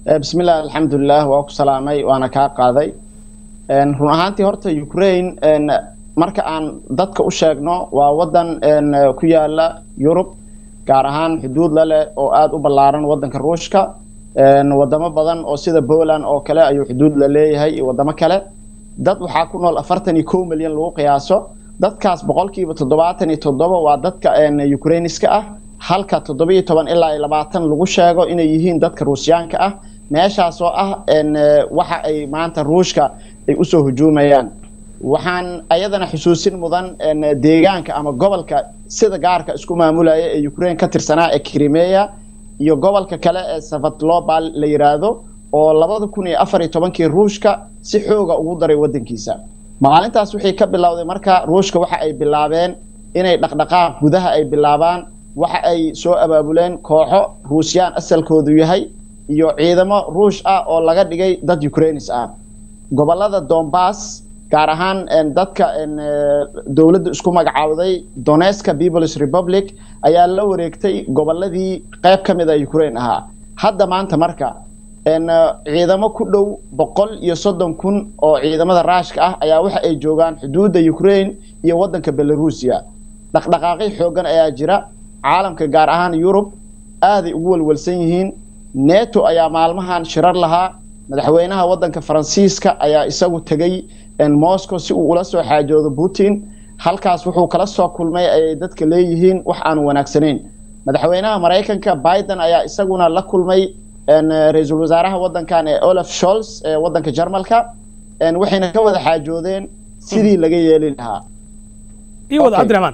bismillah alxamdulilah waa ku salaamay waana kaa qaaday run ahaantii horta ukraine marka aan dadka u sheegno waa wadan ku yaala yurub gaar ahaan xuduud la leh oo aada u ballaaran wadanka ruushka wadamo badan oo sida poland oo kale ayuu xuduud la leeyahay iyo wadamo kale dad waxaa ku nool afartan iyo kow milyan lagu qiyaaso dadkaas boqolkiiba toddobaatan iyo toddoba waa dadka ukrainiska ah halka toddobiyo toban ilaa iyo labaatan lagu sheego inay yihiin dadka ruusyaanka ah meeshaas oo ah waxa ay maanta ruushka ay usoo hujuumayaan waxaan ayadana xusuusin mudan deegaanka ama gobolka sida gaarka isku maamulaya ee ukraine ka tirsanaa ee krimeya iyo gobolka kale ee savatlobal la yiraahdo oo labada kun iyo afar iyo tobankii ruushka si xooga ugu daray wadankiisa maalintaas wixii ka bilowday marka ruushka waxa ay bilaabeen inay dhaqdhaqaaq gudaha ay bilaabaan waxa ay soo abaabuleen kooxo ruusyaan asalkoodu yahay iyo ciidamo ruush ah oo laga dhigay dad ukrainis ah gobolada dombas gaar ahaan dadka dowladda isku magacaawday doneska peoples republic ayaa la wareegtay goboladii qayb ka mid a ukraine ahaa hadda maanta marka ciidamo ku dhow boqol iyo soddon kun oo ciidamada raashka ah ayaa waxa ay joogaan xuduudda ukraine iyo waddanka belarusia dhaqdhaqaaqyo xoogan ayaa jira caalamka gaar ahaan yurub aaday ugu walwalsan yihiin neto ayaa maalmahan shirar lahaa madaxweynaha waddanka faransiiska ayaa isagu tegey moscow si uu ula soo xaajoodo putin halkaas wuxuu kala soo kulmay ayay dadka leeyihiin wax aan wanaagsanayn madaxweynaha maraykanka biden ayaa isaguna la kulmay ra-iisul wasaaraha waddankan ee olaf sholz ee waddanka jarmalka waxayna ka wada xaajoodeen sidii laga yeeli lahaa iwad cabdiraxmaan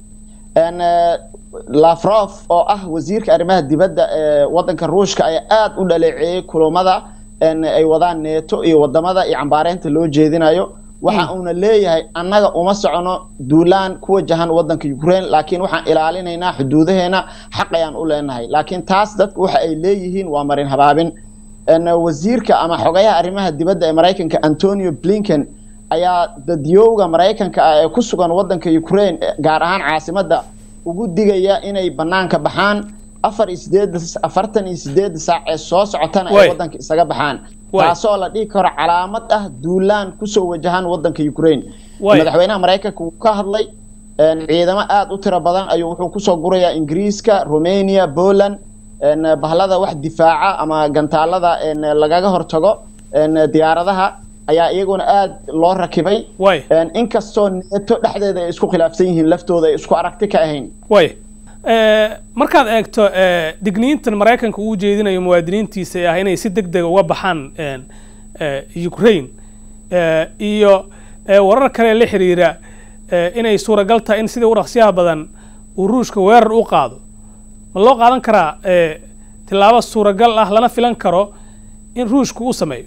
lafrof oo ah wasiirka arrimaha dibadda ee waddanka ruushka ayaa aada u dhaleeceeyey kulamada ay wadaan neeto iyo wadamada iyo cambaareynta loo jeedinayo waxa uuna leeyahay annaga uma socono duulaan ku wajahan waddanka ukraine laakiin waxaan ilaalinaynaa xuduudaheena xaq ayaan u leenahay laakiin taas dadku waxa ay leeyihiin waa marin habaabin wasiirka ama xogayaha arrimaha dibadda ee maraykanka antonio blinken ayaa dadyowga maraykanka ah ee ku sugan waddanka ukraine gaar ahaan caasimadda ugu digaya inay banaanka baxaan afar iyo sideed afartan iyo sideed saac ee soo socotana ay waddanka isaga baxaan taasoo la dhihi karo calaamad ah duulaan kusoo wajahan waddanka ukraine madaxweynaha maraykanka wuu ka hadlay ciidamo aada u tiro badan ayuu wuxuu kusoo gurayaa ingiriiska romania poland bahlada wax difaaca ama gantaalada lagaga hortago diyaaradaha ayaa iyaguna aada loo rakibay inkastoo neeto dhexdeeda ay isku khilaafsan yihiin laftooda ay isku aragti ka ahayn markaad eegto digniintan maraykanka uu jeedinayo muwaadiniintiisa ee ah inay si deg dega uga baxaan ukraine iyo warar kale la xiriira inay suuragal tahay in sidii u dhaqsiyaha badan uu ruushka weerar u qaado ma loo qaadan karaa tilaabo suuragal ah lana filan karo in ruushku u sameeyo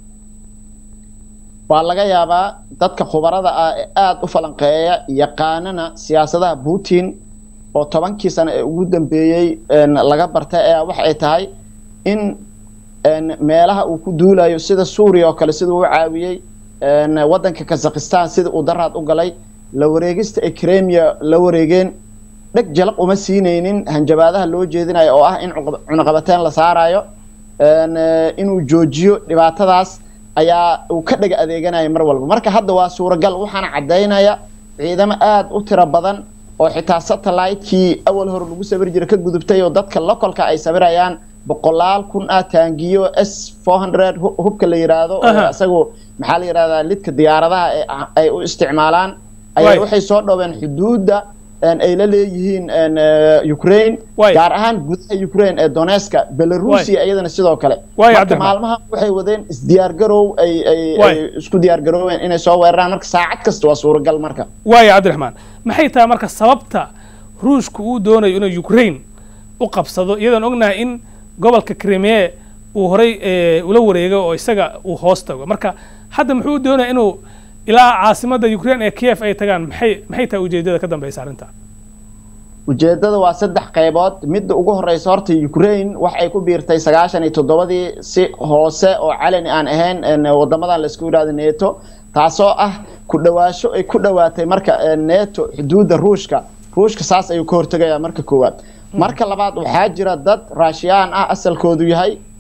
waa laga yaabaa dadka khubarada ah ee aada u falanqeeya yaqaanana siyaasadaha putin oo tobankii sano ee ugu dambeeyey laga bartay ayaa waxa ay tahay in meelaha uu ku duulayo sida suuriya oo kale siduu u caawiyey waddanka kazakhistan sida uu daraad u galay la wareegista ee kremia la wareegeen dheg jalaq uma siinaynin hanjabaadaha loo jeedinayo oo ah in cunaqabateen la saarayo inuu joojiyo dhibaatadaas ayaa uu ka dhega adeeganaya mar walba marka hadda waa suuragal waxaana caddaynaya ciidamo aada u tiro badan oo xitaa satellite-kii awal hore lagu sabir jira ka gudubtay oo dadka locolka ay sabirayaan boqolaal kun ah taangiyo s four hundred hubka la yiraahdo oo isagu maxaa la yidhahdaa lidka diyaaradaha ay u isticmaalaan ayaa waxay soo dhoween xuduudda ay la leeyihiin ukraine gaar ahaan gudaha ukraine ee doneska belarusia iyadana sidoo kale marka maalmaha waxay wadeen isdiyaargarow ay ay isku diyaargarooween inay soo weeraraan marka saacad kasta waa suuragal marka waaya cabdiraxmaan maxay tahay marka sababta ruushku uu doonayo inuu ukraine u qabsado iyadoon ognahay in gobolka crimea uu horay ula wareego oo isaga uu hoos tago marka hadda muxuu doonaya inuu ilaa caasimadda ukraine ee kiev ay tagaan maxay maxay tahay ujeedada ka dambeysa arrinta ujeedada waa saddex qaybood midda ugu horeysa horta ukraine wax ay ku biirtay sagaashan iyo toddobadii si hoose oo calani aan ahayn wadamadan laisku yidhahdo neto taasoo ah ku dhawaasho ay ku dhawaatay marka neto xuduudda ruushka ruushka saas ayuu ka hortegayaa marka koowaad marka labaad waxaa jira dad raashiyaan ah asalkoodu yahay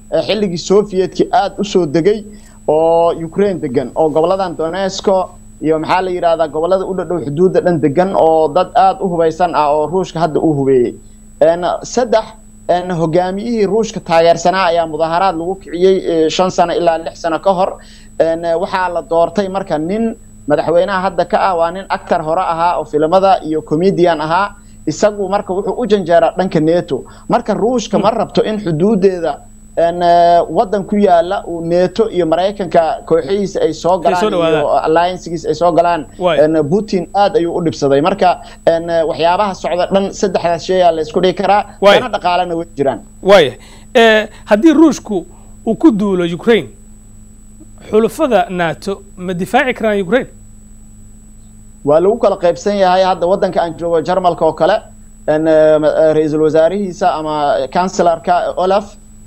xilligii sovietkii aada usoo degay oo ukraine degan oo goboladan donesco iyo maxaa la yidhahdaa gobolada u dhadhow xuduudda dhan degan oo dad aada u hubaysan ah oo ruushka hadda uu hubeeyey saddex hogaamiyihii ruushka taageersanaa ayaa mudaharaad lagu kiciyey shan sano ilaa lix sano ka hor waxaa la doortay marka nin madaxweynaha hadda ka ah waa nin actor hore ahaa oo filimada iyo comedian ahaa isagu marka wuxuu u janjeeraa dhanka neto marka ruushka ma rabto in xuduudeeda wadan ku yaala uu neto iyo maraykanka kooxihiisa ay soo galaan iyo alliancegiisa ay soo galaan putin aad ayuu u dhibsaday marka waxyaabaha socda dhan saddexdaas sheeyaa la isku dhigi karaa dana dhaqaalena way jiraan waaya haddii ruushku uu ku duulo ukraine xulufada nato ma difaaci karaan ukraine waa lagu kala qaybsan yahay hadda waddanka aan joogo jarmalka oo kale ra-iisul wasaarihiisa ama cancelarka olaf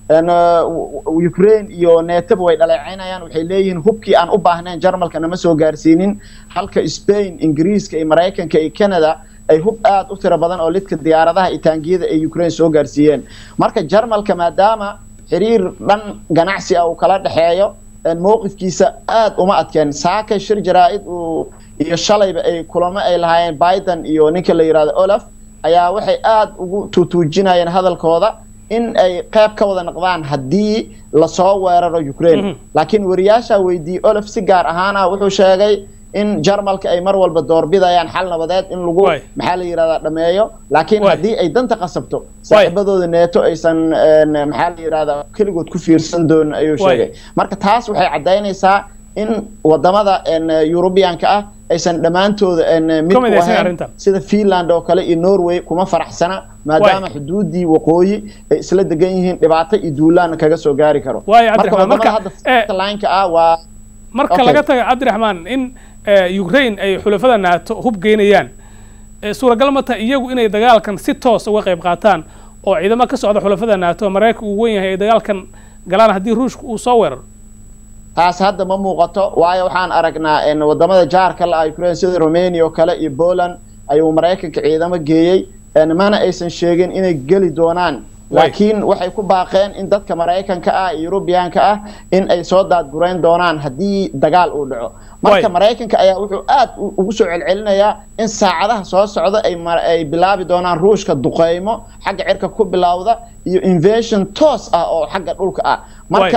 ukraine iyo netaba way dhaleecaynayaan waxay leeyihiin hubkii aan u baahnayn jarmalka nama soo gaarsiinin halka spain ingiriiska iyo maraykanka iyo canada ay hub aad u tiro badan oo lidka diyaaradaha iyo taangiyada ay ukraine soo gaarsiiyeen marka jarmalka maadaama xiriir dhan ganacsi ah uu kala dhexeeyo mowqifkiisa aad uma adkeen saakay shir jaraa-id uu iyo shalayba ay kulamo ay lahaayeen biden iyo ninka la yidhahdo olaf ayaa waxay aada ugu tuutuujinayeen hadalkooda in ay qayb ka wada noqdaan haddii lasoo weeraro ukraine laakiin wariyaasha weydiiyey olaf si gaar ahaana wuxuu sheegay in jarmalka ay mar walba doorbidayaan xal nabadeed in lagu maxaa la yidhahdaa dhameeyo laakiin haddii ay danta qasabto saaxiibadooda neeto aysan maxaa la yidhahdaa keligood ku fiirsan doonin ayuu sheegay marka taas waxay caddaynaysaa in wadamada yurubiyanka ah aysan dhammaantooda mid ku ahayn sida finland oo kale iyo norway kuma faraxsana maadaama xuduudii waqooyi ay isla degan yihiin dhibaato iyo duulaana kaga soo gaari karo marka wadamada hadda lineka ah waa marka laga taga cabdiraxmaan in ukraine ay xulafada nato hub geynayaan suuragal ma taha iyagu inay dagaalkan si toos uga qayb qaataan oo ciidamo ka socda xulafada nato maraykanka uu wen yahay ay dagaalkan galaan haddii ruushka uu soo weeraro taas hadda ma muuqato waayo waxaan aragnaa wadamada jaarka la ah ukraine sida romania oo kale iyo poland ayuu maraykanka ciidamo geeyey mana aysan sheegin inay geli doonaan laakiin waxay ku baaqeen in dadka maraykanka ah iyo yurubiyaanka ah in ay soo daadgurayn doonaan haddii dagaal uu dhaco marka maraykanka ayaa wuxuu aad ugu soo celcelinayaa in saacadaha soo socda ay bilaabi doonaan ruushka duqeymo xagga cirka ku bilowda iyo invasion toos ah oo xagga dhulka ah marka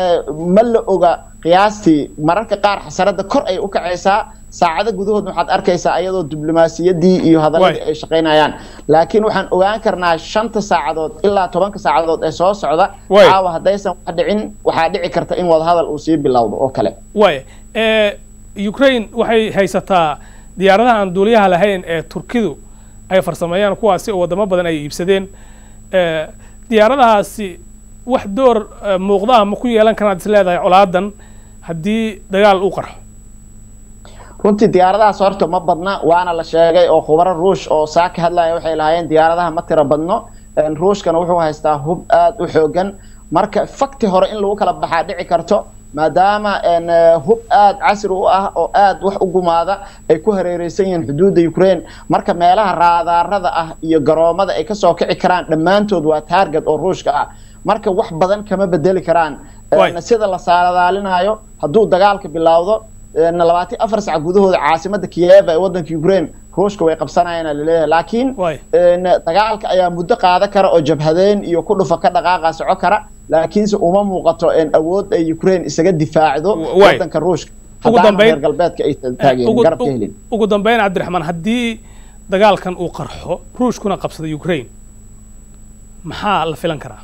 ma la oga qiyaastii mararka qaar xasarada kor ay u kacaysaa saacado gudahood waxaad arkaysaa ayadoo diblomaasiyaddii iyo hadaladii ay shaqaynayaan laakiin waxaan ogaan karnaa shanta saacadood ilaa tobanka saacadood ee soo socda caawa haddaysan wax dhicin waxaa dhici karta in wadahadal uu sii bilowdo oo kale waaya ukraine waxay haysataa diyaaradaha aan duuliyaha lahayn ee turkidu ay farsameeyaan kuwaasi oo wadamo badan ay iibsadeen diyaaradahaasi wax door muuqdaha ma ku yeelan karaan ad is leedahay colaadan haddii dagaal uu qarxo runtii diyaaradahaas horta ma badna waana la sheegay oo khubaro ruush oo saa ka hadlaya waxay lahaayeen diyaaradaha ma tiro badno ruushkana wuxuu haystaa hub aad u xoogan marka fakti hore in lagu kala baxaa dhici karto maadaama hub aad casri u ah oo aad wax u gumaada ay ku hareereysan yihiin xuduudda ukraine marka meelaha raadaarada ah iyo garoomada ay kasoo kici karaan dhammaantood waa taarget oo ruushka ah marka wax badan kama bedeli karaan sida la saaladaalinayo hadduu dagaalka bilowdo labaatan afar sac gudahooda caasimada kiyeva ee wadanka ukraine ruushka way qabsanayaan laleeyahay laakiin dagaalka ayaa muddo qaada kara oo jabhadeyn iyo ku dhufa ka dhaqaaqa soco kara laakiinse uma muuqato awood ay ukraine isaga difaacdo wadanka ruushka reer galbeedka aysan taageen garab ka helin ugu dambeyn cabdiraxmaan haddii dagaalkan uu qarxo ruushkuna qabsado ukraine maxaa la filan karaa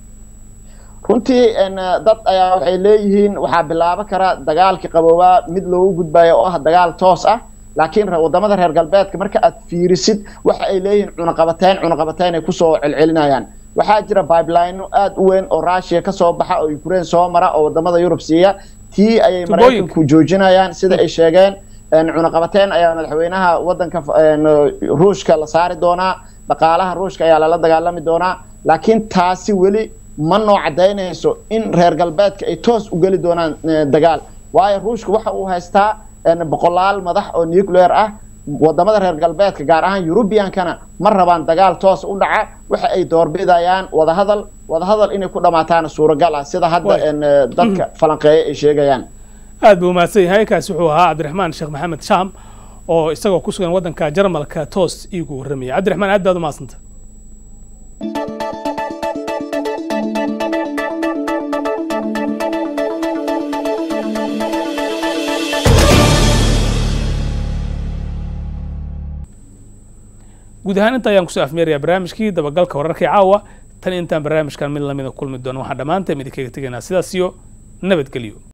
runtii dad ayaa waxay leeyihiin waxaa bilaabo kara dagaalkii qaboobaa mid loogu gudbayo oo ah dagaal toos ah laakiin wadamada reer galbeedka marka aad fiirisid waxa ay leeyihiin cunaqabateyn cunaqabateyn ay kusoo celcelinayaan waxaa jira bibeline aad u weyn oo russia kasoo baxa oo ukraine soo mara oo wadamada yurub siiya tii ayay maraykanku joojinayaan sida ay sheegeen cunaqabateyn ayaa madaxweynaha wadanka ruushka la saari doonaa dhaqaalaha ruushka ayaa lala dagaalami doonaa laakiin taasi weli ma noo caddaynayso in reer galbeedka ay toos u geli doonaan dagaal waayo ruushka waxa uu haystaa boqolaal madax oo nuclear ah wadamada reer galbeedka gaar ahaan yurubiyankana ma rabaan dagaal toos u dhaca waxa ay doorbidayaan wadahadal wadahadal inay ku dhammaataana suuragal ah sida hadda dadka falanqeeya ay sheegayaan aad buu mahadsan yahay kaasi wuxuu ahaa cabdiraxmaan sheekh maxamed shaam oo isagoo ku sugan waddanka jarmalka toos iigu warramaya cabdiraxmaan aad baad u mahadsanta guud ahaan inta ayaan kusoo afmeerayaa barnaamijkii dabagalka wararkii caawa tan intaan barnaamijkan mid lamida kulmi doono waxaan dhammaanteen idinkaga tegaynaa sidaas iyo nabadgelyo